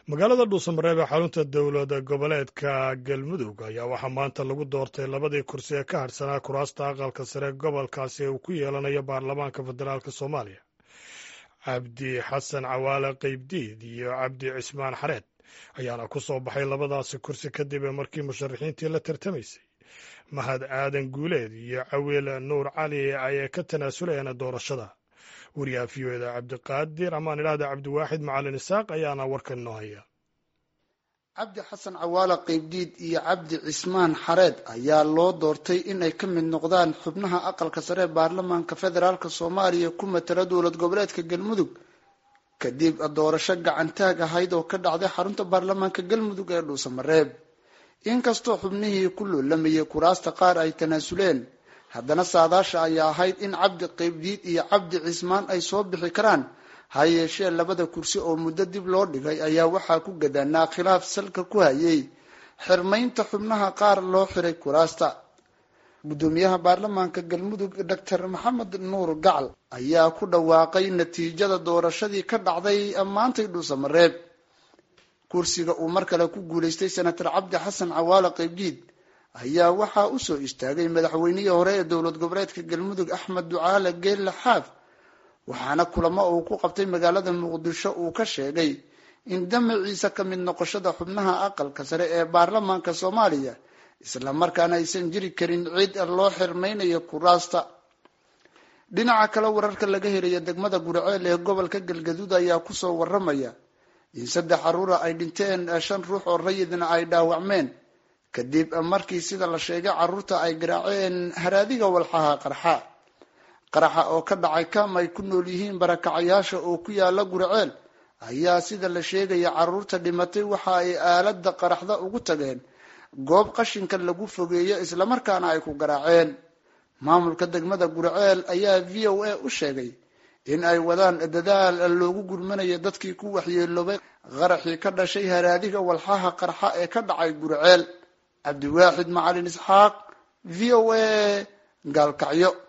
magaalada dhuusamareeb ee xarunta dowlad goboleedka galmudug ayaa waxaa maanta lagu doortay labadii kursi ee ka hadhsanaa kuraasta aqalka sare gobolkaasi ee uu ku yeelanayo baarlamaanka federaalk soomaaliya cabdi xasan cawaale qeybdiid iyo cabdi cismaan xareed ayaana ku soo baxay labadaasi kursi kadib markii musharaxiintii la tartamaysay mahad aadan guuleed iyo cawiil nuur cali ay ka tanaasulayeen doorashada wariyaha v o eda cabdiqaadir amaan idhahda cabdiwaaxid macalin isaaq ayaana warkan inoo haya cabdi xasan cawaale qeybdiid iyo cabdi cismaan xareed ayaa loo doortay inay ka mid noqdaan xubnaha aqalka sare ee baarlamaanka federaalk soomaaliya ku matala dowlad goboleedka galmudug kadib doorasho gacantaag ahayd oo ka dhacday xarunta baarlamaanka galmudug ee dhuusamareeb inkastoo xubnihii ku loolamayay kuraasta qaar ay tanaasuleen haddana saadaasha ayaa ahayd in cabdi qeybdiid iyo cabdi cismaan ay soo bixi karaan ha yeeshee labada kursi oo muddo dib loo dhigay ayaa waxaa ku gadaanaa khilaaf salka ku hayay xirmaynta xubnaha qaar loo xiray kuraasta guddoomiyaha baarlamaanka galmudug doctor maxamed nuur gacal ayaa ku dhawaaqay natiijada doorashadii ka dhacday maantay dhuusamareeb kursiga uu mar kale ku guulaystay senator cabdi xasan cawaale qeybdiid ayaa waxaa usoo istaagay madaxweynihii hore ee dowlad goboleedka galmudug axmed ducaale geelle xaaf waxaana kulamo uu ku qabtay magaalada muqdisho uu ka sheegay in damaciisa ka mid noqoshada xubnaha aqalka sare ee baarlamaanka soomaaliya isla markaana aysan jiri karin cid loo xirmaynayo kuraasta dhinaca kale wararka laga helaya degmada gurceel ee gobolka galgaduud ayaa kusoo waramaya in saddex caruura ay dhinteen shan ruux oo rayidna ay dhaawacmeen kadib markii sida la sheegay caruurta ay garaaceen haraadiga walxaha qarxa qaraxa oo ka dhacay kam ay ku nool yihiin barakacayaasha oo ku yaala gurceel ayaa sida la sheegaya caruurta dhimatay waxa ay aalada qaraxda ugu tageen goob qashinka lagu fogeeyo islamarkaana ay ku garaaceen maamulka degmada gurceel ayaa v o a u sheegay in ay wadaan dadaal loogu gurmanayo dadkii ku waxyeeloobay qaraxii ka dhashay haraadiga walxaha qarxa ee ka dhacay gurceel cabdiwaaxid macalin isxaaq v o a gaalkacyo